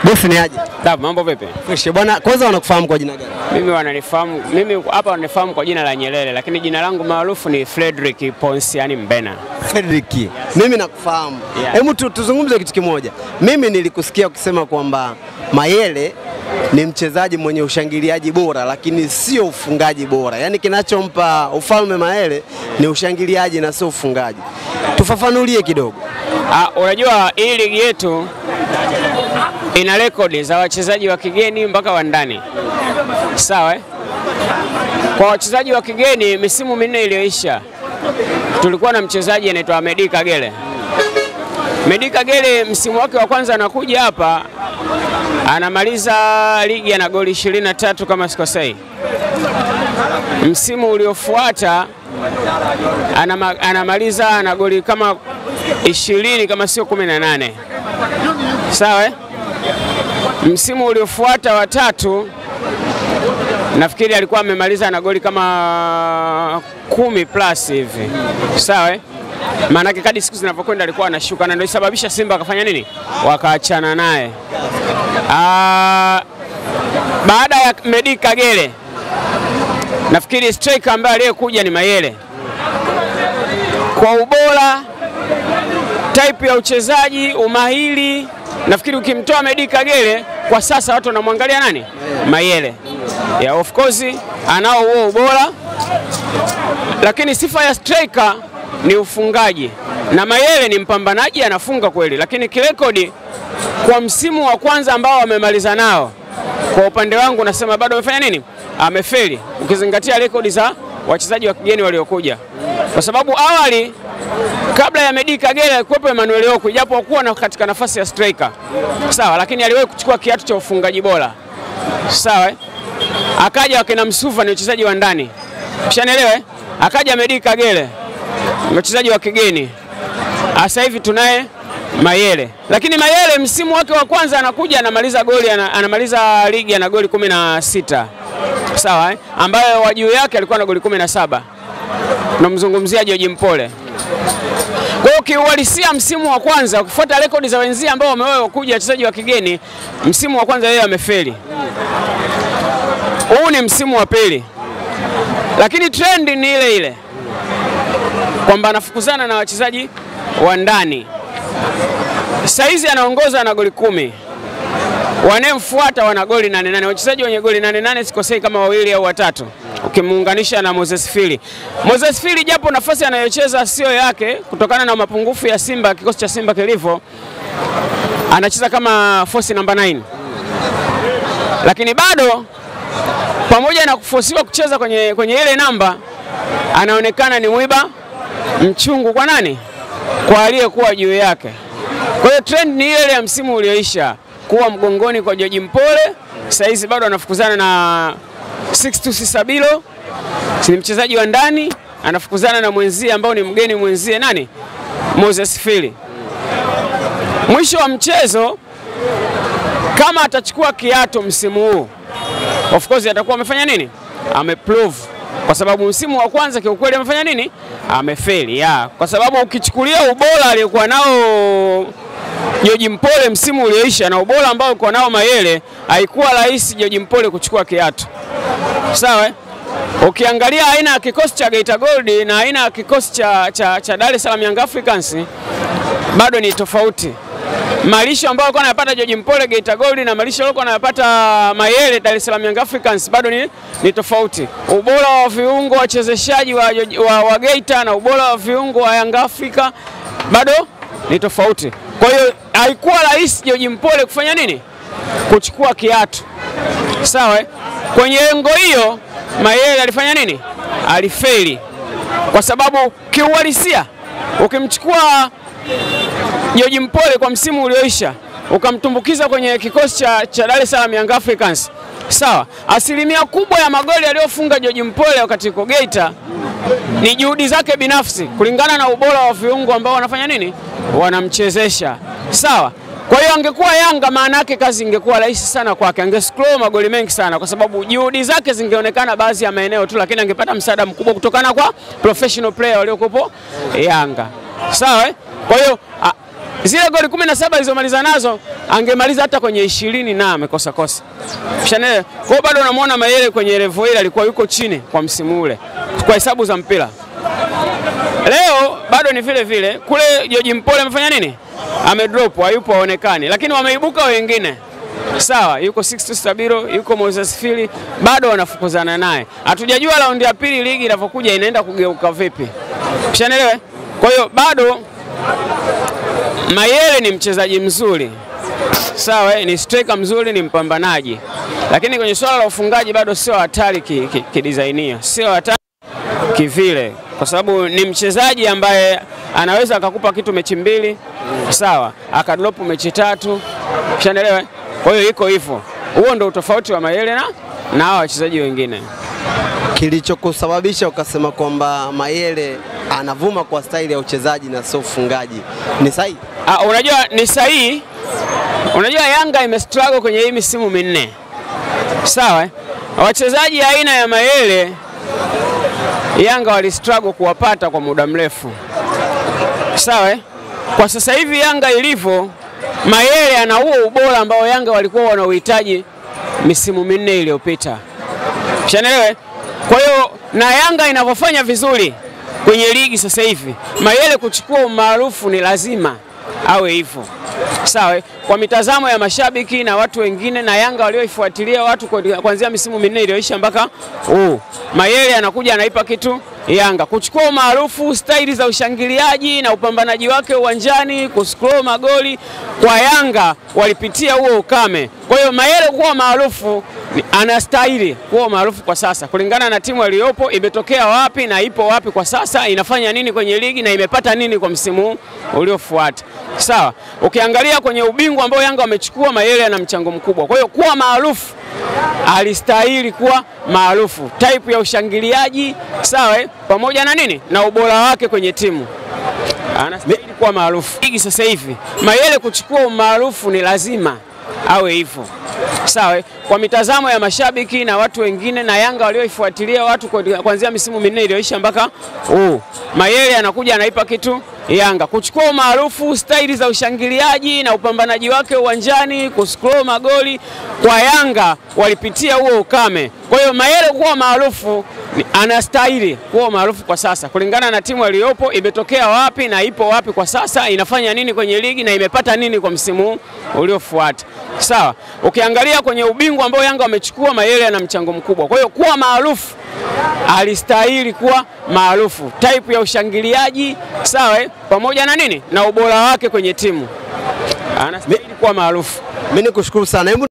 Bosi ni aje? Sawa, mambo vipi? Fresh bwana, kwanza wanakufahamu kwa jina gani? Mimi wananifahamu, mimi hapa wananifahamu kwa jina la Nyerere, lakini jina langu maarufu ni Frederick Ponsiani Mbena. Fredrick. Mimi nakufahamu. Yeah. Hebu tu, tuzungumze kitu kimoja. Mimi nilikusikia ukisema kwamba Mayele ni mchezaji mwenye ushangiliaji bora lakini sio ufungaji bora. Yaani kinachompa ufalme Mayele ni ushangiliaji na sio ufungaji. Tufafanulie kidogo. Ah, unajua hii ligi yetu ina rekodi za wachezaji wa kigeni mpaka wa ndani, sawa eh? Kwa wachezaji wa kigeni misimu minne iliyoisha tulikuwa na mchezaji anaitwa Medi Kagere. Medi Kagere msimu wake wa kwanza anakuja hapa anamaliza ligi ana goli 23 kama sikosei. Msimu uliofuata anama, anamaliza ana goli kama 20 kama sio 18. Sawa eh? Msimu uliofuata wa tatu nafikiri alikuwa amemaliza na goli kama kumi plus hivi. Sawa eh? Maanake kadi siku zinavyokwenda alikuwa anashuka na ndio isababisha Simba akafanya nini? Wakaachana naye. Ah, baada ya Medi Kagere nafikiri striker ambaye aliyekuja ni Mayele. Kwa ubora, type ya uchezaji, umahiri, nafikiri ukimtoa Medi Kagere kwa sasa watu wanamwangalia nani? Mayele. Yeah, of course anao huo ubora, lakini sifa ya striker ni ufungaji, na Mayele ni mpambanaji, anafunga kweli, lakini kirekodi kwa msimu wa kwanza ambao amemaliza nao, kwa upande wangu nasema bado amefanya nini? Amefeli, ukizingatia rekodi za wachezaji wa kigeni waliokuja, kwa sababu awali kabla ya Medi Kagere alikuwepo Emmanuel Okwi, japo hakuwa na katika nafasi ya striker sawa, lakini aliwahi kuchukua kiatu cha ufungaji bora sawa. eh? Akaja wakina Msuva ni wachezaji wa ndani, ushanielewa? eh? Akaja Medi Kagere wachezaji wa kigeni. Sasa hivi tunaye Mayele, lakini Mayele msimu wake wa kwanza anakuja anamaliza goli ana, anamaliza ligi ana goli kumi na sita sawa eh? ambayo wa juu yake alikuwa na goli kumi na saba namzungumzia George Mpole. Kwa hiyo kiuhalisia, msimu wa kwanza ukifuata rekodi za wenzie ambao wamewahi kuja wachezaji wa kigeni, msimu wa kwanza yeye amefeli. Huu ni msimu wa pili, lakini trend ni ile ile kwamba anafukuzana na wachezaji wa ndani. Saizi anaongoza na goli kumi, wanayemfuata wana goli nane nane. Wachezaji wenye goli nane nane sikosei kama wawili au watatu ukimuunganisha na Moses Fili. Moses Fili japo nafasi anayocheza sio yake kutokana na mapungufu ya Simba, kikosi cha Simba kilivyo, anacheza kama force namba 9 lakini bado pamoja na kufosiwa kucheza kwenye, kwenye ile namba anaonekana ni mwiba mchungu kwa nani? Kwa aliyekuwa juu yake. Kwa hiyo trend ni ile ile ya msimu ulioisha, kuwa mgongoni kwa George Mpole. Saizi bado anafukuzana na Sixtus Sabilo, ni mchezaji wa ndani, anafukuzana na mwenzie ambao ni mgeni mwenzie nani? Moses Fili. Mwisho wa mchezo, kama atachukua kiato msimu huu, of course atakuwa amefanya nini? Ameprove kwa sababu msimu wa kwanza kiukweli amefanya nini? Amefeli ya kwa sababu ukichukulia ubora aliyokuwa nao George Mpole msimu ulioisha na ubora ambao alikuwa nao Mayele, haikuwa rahisi George Mpole kuchukua kiatu. Sawa eh? Ukiangalia aina ya kikosi cha Geita Gold na aina ya kikosi cha, cha, cha Dar es Salaam Young Africans bado ni tofauti. Malisho ambayo alikuwa anayapata George Mpole Geita Gold na malisho alikuwa anayapata Mayele Dar es Salaam Young Africans bado ni, ni tofauti. Ubora wa viungo wachezeshaji wa, wa, wa Geita na ubora wa viungo wa Young Africa bado ni tofauti. Kwa hiyo haikuwa rahisi George Mpole kufanya nini? Kuchukua kiatu. Sawa eh? Kwenye engo hiyo Mayele alifanya nini? Alifeli, kwa sababu kiuhalisia ukimchukua George Mpole kwa msimu ulioisha ukamtumbukiza kwenye kikosi cha, cha Dar es Salaam Young Africans, sawa, asilimia kubwa ya magoli aliyofunga George Mpole wakati yuko Geita ni juhudi zake binafsi kulingana na ubora wa viungo ambao wanafanya nini, wanamchezesha, sawa. Kwa hiyo angekuwa Yanga, maana yake kazi ingekuwa rahisi sana kwake, angescore magoli mengi sana, kwa sababu juhudi zake zingeonekana baadhi ya maeneo tu, lakini angepata msaada mkubwa kutokana kwa professional player waliokuwepo Yanga, sawa eh? Kwa hiyo a- zile goli kumi na saba alizomaliza nazo angemaliza hata kwenye ishirini na amekosa kosa. Shanele. Kwa hiyo bado unamwona Mayele kwenye level ile alikuwa yuko chini kwa msimu ule kwa hesabu za mpira. Leo bado ni vile vile. Kule George Mpole amefanya nini? Amedrop, hayupo haonekani, lakini wameibuka wengine. Sawa, yuko Sixto Stabilo, yuko Moses Fili, bado wanafukuzana naye. Hatujajua raundi ya pili ligi inavyokuja inaenda kugeuka vipi. Ushaelewa? Kwa hiyo bado Mayele ni mchezaji mzuri, sawa, ni striker mzuri, ni mpambanaji, lakini kwenye swala la ufungaji bado sio hatari kidizainia, ki, ki sio hatari kivile, kwa sababu ni mchezaji ambaye anaweza akakupa kitu mechi mbili, sawa, akadrop mechi tatu, ushaelewa? Kwa hiyo iko hivyo, huo ndo utofauti wa Mayele na na hao wachezaji wengine. Kilichokusababisha ukasema kwamba Mayele anavuma kwa staili ya uchezaji na sio ufungaji ni sahihi? Ah, unajua ni sahihi. Unajua Yanga imestruggle kwenye hii misimu minne, sawa. Wachezaji aina ya Mayele Yanga walistruggle kuwapata kwa muda mrefu, sawa. Kwa sasa hivi Yanga ilivyo, Mayele ana huo ubora ambao Yanga walikuwa wanauhitaji misimu minne iliyopita, shanelewe. Kwa hiyo na Yanga inavyofanya vizuri kwenye ligi sasa hivi, Mayele kuchukua umaarufu ni lazima awe hivyo, sawa. Kwa mitazamo ya mashabiki na watu wengine na Yanga walioifuatilia watu kuanzia misimu minne iliyoisha mpaka huu, Mayele anakuja anaipa kitu Yanga kuchukua umaarufu, staili za ushangiliaji na upambanaji wake uwanjani, kuscroll magoli kwa Yanga walipitia huo ukame. Kwa hiyo Mayele kuwa maarufu anastahili kuwa maarufu kwa sasa, kulingana na timu aliyopo, imetokea wapi na ipo wapi kwa sasa, inafanya nini kwenye ligi na imepata nini kwa msimu uliofuata. Sawa, ukiangalia kwenye ubingwa ambao Yanga wamechukua, Mayele ana mchango mkubwa. Kwa hiyo kuwa maarufu alistahili kuwa maarufu, type ya ushangiliaji sawa, pamoja na nini na ubora wake kwenye timu anastahili kuwa maarufu. Ligi sasa hivi Mayele kuchukua umaarufu ni lazima awe hivyo, sawa. Kwa mitazamo ya mashabiki na watu wengine na Yanga walioifuatilia watu kuanzia misimu minne iliyoisha mpaka huu, Mayele anakuja anaipa kitu Yanga kuchukua umaarufu, staili za ushangiliaji na upambanaji wake uwanjani, kuscroll magoli kwa Yanga walipitia huo ukame. Kwa hiyo Mayele kuwa maarufu anastahili kuwa maarufu kwa sasa, kulingana na timu aliyopo, imetokea wapi na ipo wapi kwa sasa, inafanya nini kwenye ligi na imepata nini kwa msimu uliofuata. Sawa, ukiangalia kwenye ubingwa ambao Yanga wamechukua, Mayele ana mchango mkubwa. Kwa hiyo kuwa maarufu alistahili kuwa maarufu, type ya ushangiliaji sawa, pamoja na nini na ubora wake kwenye timu anastahili kuwa maarufu. Mimi nikushukuru sana.